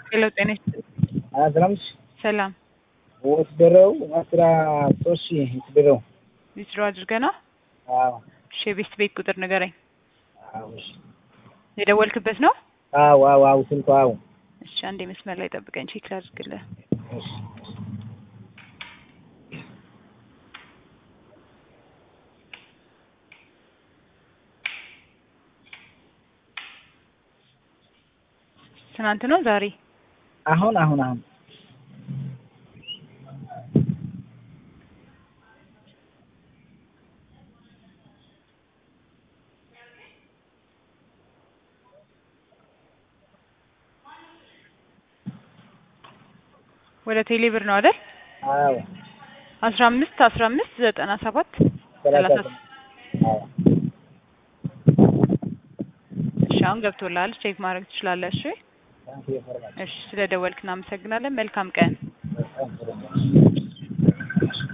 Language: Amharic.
ሄሎ ጤና ይስጥልኝ። አስራ አምስት ሰላም ወስደረው አስራ ሶስት ሺህ ወስደረው። ዊዝድሮ አድርገህ ነው? አዎ እሺ የቤት ቤት ቁጥር ንገረኝ። አዎ እሺ። የደወልክበት ነው? አዎ አዎ አዎ ስልኩ አዎ። እሺ አንዴ መስመር ላይ ጠብቀኝ ቼክ ላድርግልህ። እሺ ትናንት ነው ዛሬ? አሁን አሁን አሁን ወደ ቴሌ ብር ነው አይደል? አዎ አስራ አምስት አስራ አምስት ዘጠና ሰባት ሰላሳ ሰላሳ ስምንት አዎ እሺ አሁን ገብቶልሃል። ቼክ ማድረግ ትችላለህ። እሺ ታንክ ዩ ፎር ማች እሺ ስለ ደወልክ እናመሰግናለን። መልካም ቀን። በጣም ጥሩ ነው።